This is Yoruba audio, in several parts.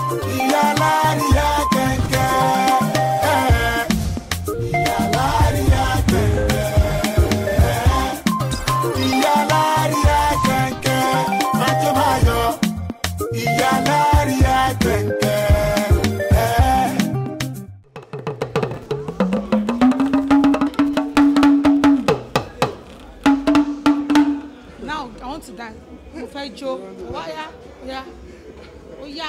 ìyá láríyá kẹ̀kẹ́. ìyá láríyá kẹ̀kẹ́. ìyá láríyá kẹ̀kẹ́. májò máyọ̀ ìyá láríyá kẹ̀kẹ́. now i want to dance mo fẹ́ jó wáyà ya ó yá.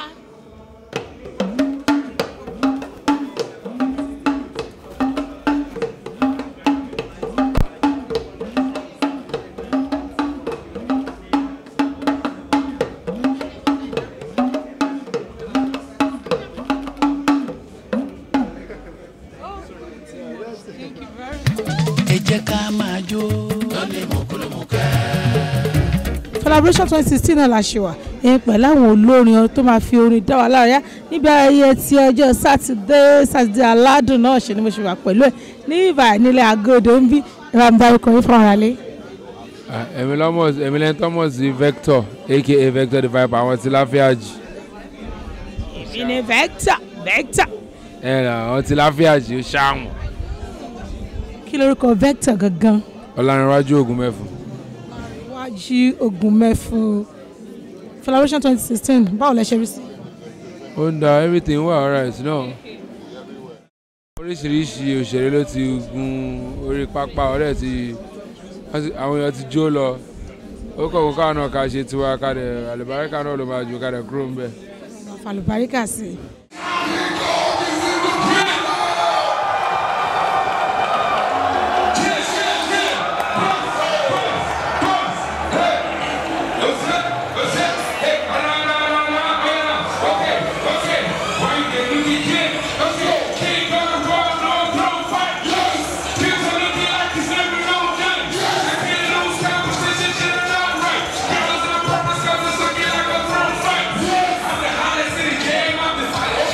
Thank you very much. ẹ jẹ́ ká máa jó. collaboration twenty sixteen náà la ṣe wà ẹ̀yìn pẹ̀lú àwọn olórin tó máa fi orin dá wa lárayá níbi ayẹyẹ ti ọjọ́ sátidé sátidé aládùn náà ṣe ni mo ṣe wà pẹ̀lú ẹ̀ ní ìbà nílẹ̀ àgọ́dọ̀ ń bí ẹ bá mi dárúkọ yín fún ara lé. èmi lọ́mọ̀ èmi lẹ́ni tọ́mọ̀ sí Vector aka Vector the Viper àwọn ti láfíàjì èmi ni Vector Vector ẹ̀ nà àwọn ti láfíàjì ó ṣáàmù kí lorúkọ Vector gangan ọ̀lànìwájú ògùn mẹ́fù. wájú ogun mẹ́fún collaboration twenty sixteen báwo lẹ ṣe rí sí. ó ń da everything wà alright náà oríṣiríṣi òṣèré ló ti gun orí pápá ọ̀rẹ́ ti wọ́n ti- àwọn èèyàn ti jó lọ ó kọ̀ọ̀kan káwọn náà ká ṣe tiwa ká dẹ̀ àlùbáríkà náà ló máa jù ká dẹ̀ kúrò ń bẹ̀. àfàlùbáríkà sí i. Game, I'm the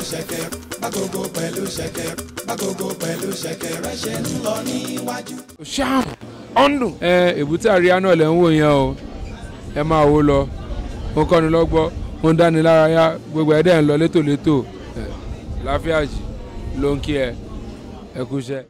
ṣẹ̀kẹ̀ bágogo pẹ̀lú ṣẹ̀kẹ̀ bágogo pẹ̀lú ṣẹ̀kẹ̀ rẹ̀ ṣe ń lọ níwájú. ṣáà ọ̀ndùn. ẹ èbúté àríyá náà lẹ́ ń wò yẹn o ẹ máa wò lọ ó kọ́ni lọ́gbọ́ ó ń dáni lárayá gbogbo ẹ̀ dẹ̀ ń lọ létòlétò ẹ láfíà jì ló ń kí ẹ ẹ kúṣẹ́.